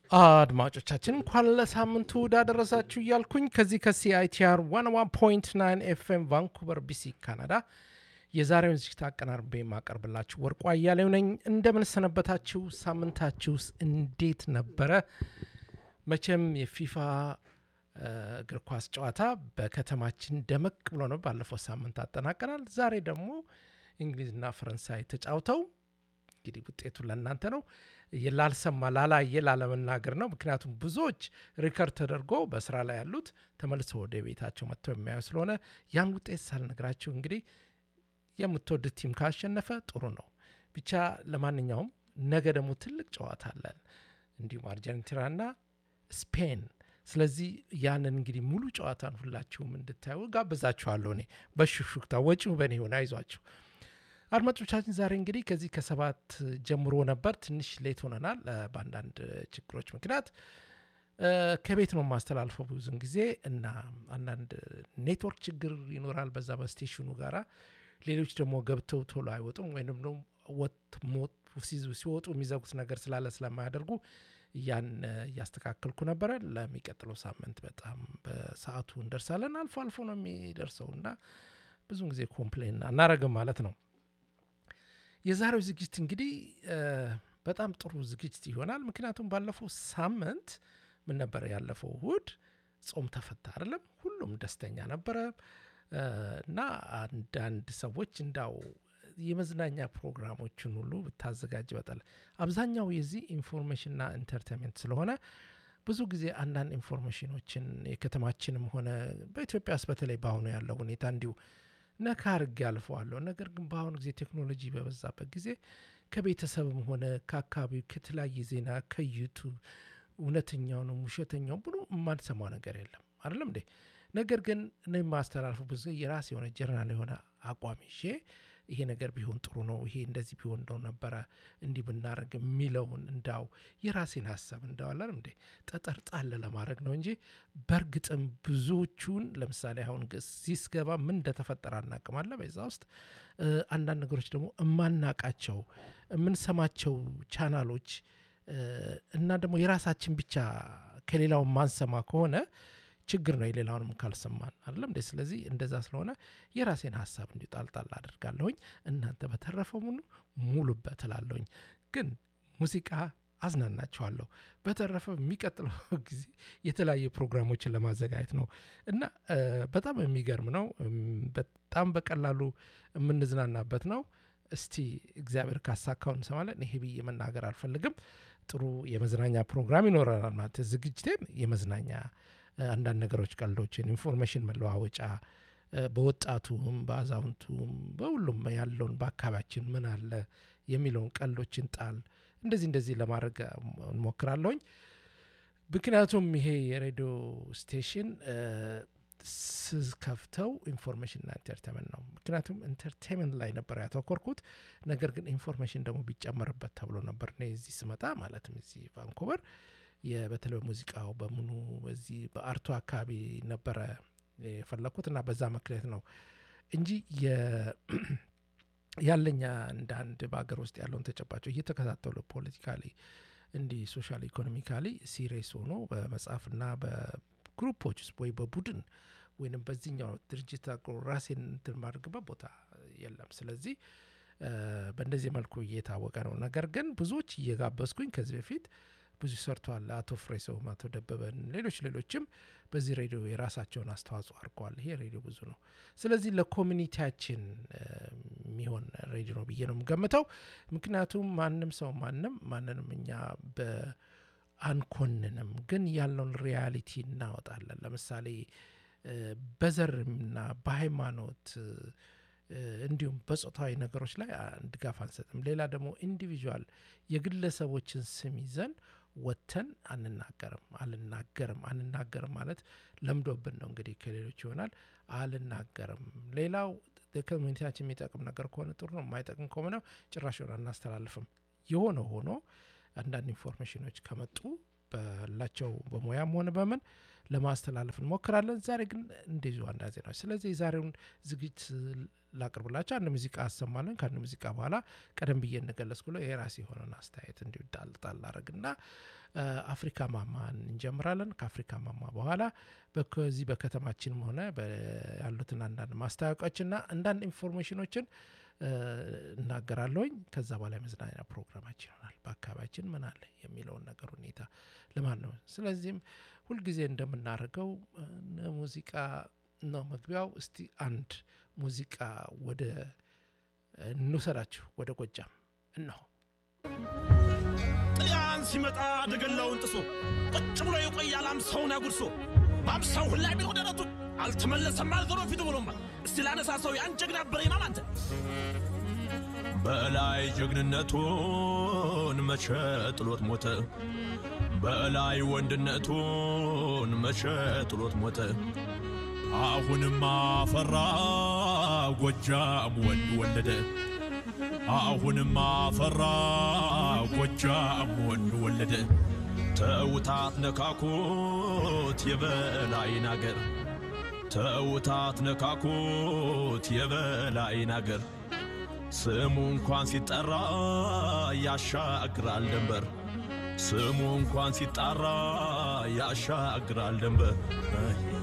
አድማጮቻችን እንኳን ለሳምንቱ እንዳደረሳችሁ እያልኩኝ ከዚህ ከሲአይቲአር 101.9 ኤፍኤም ቫንኩቨር ቢሲ ካናዳ የዛሬውን ዝግጅት አቀናርቤ የማቀርብላችሁ ወርቁ አያሌው ነኝ። እንደምን ሰነበታችሁ? ሳምንታችሁስ እንዴት ነበረ? መቼም የፊፋ እግር ኳስ ጨዋታ በከተማችን ደመቅ ብሎ ነው ባለፈው ሳምንት አጠናቀናል። ዛሬ ደግሞ እንግሊዝና ፈረንሳይ ተጫውተው እንግዲህ ውጤቱ ለእናንተ ነው። ላልሰማ ላላየ ላለመናገር ነው። ምክንያቱም ብዙዎች ሪከርድ ተደርጎ በስራ ላይ ያሉት ተመልሰው ወደ ቤታቸው መጥተው የሚያዩ ስለሆነ ያን ውጤት ሳልነግራችሁ እንግዲህ የምትወዱት ቲም ካሸነፈ ጥሩ ነው። ብቻ ለማንኛውም ነገ ደግሞ ትልቅ ጨዋታ አለን፣ እንዲሁም አርጀንቲናና ስፔን። ስለዚህ ያንን እንግዲህ ሙሉ ጨዋታን ሁላችሁም እንድታዩ ጋብዛችኋለሁ። እኔ በሹክሹክታ ወጪው በእኔ ሆነ፣ አይዟችሁ አድማጮቻችን። ዛሬ እንግዲህ ከዚህ ከሰባት ጀምሮ ነበር። ትንሽ ሌት ሆነናል በአንዳንድ ችግሮች ምክንያት ከቤት ነው የማስተላልፈው ብዙን ጊዜ እና አንዳንድ ኔትወርክ ችግር ይኖራል በዛ በስቴሽኑ ጋራ ሌሎች ደግሞ ገብተው ቶሎ አይወጡም ወይም ደግሞ ሲወጡ የሚዘጉት ነገር ስላለ ስለማያደርጉ ያን እያስተካከልኩ ነበረ። ለሚቀጥለው ሳምንት በጣም በሰዓቱ እንደርሳለን። አልፎ አልፎ ነው የሚደርሰው እና ብዙን ጊዜ ኮምፕሌን አናረግም ማለት ነው። የዛሬው ዝግጅት እንግዲህ በጣም ጥሩ ዝግጅት ይሆናል። ምክንያቱም ባለፈው ሳምንት ምን ነበረ? ያለፈው እሁድ ጾም ተፈታ አይደለም? ሁሉም ደስተኛ ነበረ እና አንዳንድ ሰዎች እንዳው የመዝናኛ ፕሮግራሞችን ሁሉ ብታዘጋጅ በጣል አብዛኛው የዚህ ኢንፎርሜሽንና ኢንተርቴንመንት ስለሆነ ብዙ ጊዜ አንዳንድ ኢንፎርሜሽኖችን የከተማችንም ሆነ በኢትዮጵያ ውስጥ በተለይ በአሁኑ ያለው ሁኔታ እንዲሁ ነካ አድርጌ አልፈዋለሁ። ነገር ግን በአሁኑ ጊዜ ቴክኖሎጂ በበዛበት ጊዜ ከቤተሰብም ሆነ ከአካባቢው ከተለያየ ዜና ከዩቱብ እውነተኛውንም ውሸተኛውም ብሎ የማንሰማው ነገር የለም አይደለም እንዴ? ነገር ግን እኔ የማስተላልፉ ብዙ የራስ የሆነ ጀርናል የሆነ አቋም ይዤ ይሄ ነገር ቢሆን ጥሩ ነው፣ ይሄ እንደዚህ ቢሆን እንደው ነበረ እንዲህ ብናደረግ የሚለውን እንዳው የራሴን ሀሳብ እንዳዋላል እንዴ ጠጠር ጣል ለማድረግ ነው እንጂ በእርግጥም ብዙዎቹን ለምሳሌ አሁን ሲስገባ ምን እንደተፈጠረ አናቅማለ። በዛ ውስጥ አንዳንድ ነገሮች ደግሞ እማናቃቸው የምንሰማቸው ቻናሎች እና ደግሞ የራሳችን ብቻ ከሌላው ማንሰማ ከሆነ ችግር ነው። የሌላውንም ካልሰማን አይደለም እንዴ? ስለዚህ እንደዛ ስለሆነ የራሴን ሀሳብ እንዲ ጣልጣል አድርጋለሁኝ። እናንተ በተረፈው ሙሉ ሙሉበት እላለሁኝ። ግን ሙዚቃ አዝናናችኋለሁ። በተረፈ የሚቀጥለው ጊዜ የተለያዩ ፕሮግራሞችን ለማዘጋጀት ነው እና በጣም የሚገርም ነው። በጣም በቀላሉ የምንዝናናበት ነው። እስቲ እግዚአብሔር ካሳካው እንሰማለን። ይሄ ብዬ መናገር አልፈልግም። ጥሩ የመዝናኛ ፕሮግራም ይኖረናል ማለት ዝግጅቴን የመዝናኛ አንዳንድ ነገሮች፣ ቀልዶችን፣ ኢንፎርሜሽን መለዋወጫ በወጣቱም በአዛውንቱም በሁሉም ያለውን በአካባቢያችን ምን አለ የሚለውን ቀልዶችን ጣል እንደዚህ እንደዚህ ለማድረግ እንሞክራለሁኝ። ምክንያቱም ይሄ የሬዲዮ ስቴሽን ስከፍተው ኢንፎርሜሽንና ኢንተርቴንመንት ነው። ምክንያቱም ኢንተርቴንመንት ላይ ነበር ያተኮርኩት። ነገር ግን ኢንፎርሜሽን ደግሞ ቢጨመርበት ተብሎ ነበር እኔ እዚህ ስመጣ ማለትም እዚህ ቫንኮቨር በተለይ ሙዚቃው በምኑ በዚህ በአርቱ አካባቢ ነበረ የፈለግኩት እና በዛ ምክንያት ነው እንጂ ያለኛ እንደ አንድ በሀገር ውስጥ ያለውን ተጨባጭ እየተከታተሉ ፖለቲካሊ እንዲህ ሶሻል ኢኮኖሚካሊ ሲሪየስ ሆኖ በመጽሐፍና በግሩፖች ውስጥ ወይ በቡድን ወይም በዚህኛው ድርጅት ራሴን እንትን ማድረግበት ቦታ የለም። ስለዚህ በእንደዚህ መልኩ እየታወቀ ነው። ነገር ግን ብዙዎች እየጋበዝኩኝ ከዚህ በፊት ብዙ ሰርተዋል። አቶ ፍሬሰውም፣ አቶ ደበበን፣ ሌሎች ሌሎችም በዚህ ሬዲዮ የራሳቸውን አስተዋጽኦ አድርገዋል። ይሄ ሬዲዮ ብዙ ነው። ስለዚህ ለኮሚኒቲያችን የሚሆን ሬዲዮ ነው ብዬ ነው የምገምተው። ምክንያቱም ማንም ሰው ማንም ማንንም እኛ አንኮንንም፣ ግን ያለውን ሪያሊቲ እናወጣለን። ለምሳሌ በዘርና በሃይማኖት እንዲሁም በጾታዊ ነገሮች ላይ ድጋፍ አንሰጥም። ሌላ ደግሞ ኢንዲቪዥዋል የግለሰቦችን ስም ይዘን ወጥተን አንናገርም አልናገርም አንናገርም ማለት ለምዶብን ነው እንግዲህ ከሌሎች ይሆናል አልናገርም። ሌላው ኮሚኒቲያችን የሚጠቅም ነገር ከሆነ ጥሩ ነው፣ የማይጠቅም ከሆነ ጭራሽ ሆነ አናስተላልፍም። የሆነ ሆኖ አንዳንድ ኢንፎርሜሽኖች ከመጡ ባላቸው በሙያም ሆነ በምን ለማስተላለፍ እንሞክራለን። ዛሬ ግን እንደዚሁ አንድ ዜናዎች። ስለዚህ የዛሬውን ዝግጅት ላቅርብላቸው። አንድ ሙዚቃ አሰማለን። ከአንድ ሙዚቃ በኋላ ቀደም ብዬ እንደገለጽኩ ብሎ የራሴ የሆነን አስተያየት እንዲሁ ጣል ጣል አደረግና አፍሪካ ማማ እንጀምራለን። ከአፍሪካ ማማ በኋላ በዚህ በከተማችንም ሆነ ያሉትን አንዳንድ ማስታወቂያዎችና አንዳንድ ኢንፎርሜሽኖችን እናገራለሁኝ። ከዛ በኋላ የመዝናኛ ፕሮግራማችን ይሆናል። በአካባቢያችን ምን አለ የሚለውን ነገር ሁኔታ ለማን ነው። ስለዚህም ሁልጊዜ እንደምናደርገው ሙዚቃ ነው መግቢያው። እስቲ አንድ ሙዚቃ ወደ እንውሰዳችሁ ወደ ጎጃም እነሆ። ጥልያን ሲመጣ ደገላውን ጥሶ ቁጭ ብሎ የቆያል አምሳውን አጉርሶ በአምሳው ሁላ ቢሆን ደረቱ አልተመለሰም አልዞሮ ፊቱ ብሎማ እስቲ ላነሳ ሰው ያን ጀግና በሬ ነው አንተ በላይ ጀግንነቱን መቼ ጥሎት ሞተ በላይ ወንድነቱን መቼ ጥሎት ሞተ አሁንም አፈራ ጎጃም ወንድ ወለደ አሁንም አፈራ ጎጃም ወንድ ወለደ ተውታት ነካኩት የበላይን አገር ተውታት ነካኩት የበላይን አገር ስሙ እንኳን ሲጠራ ያሻግራል ደንበር ስሙ እንኳን ሲጣራ ያሻግራል ደንበር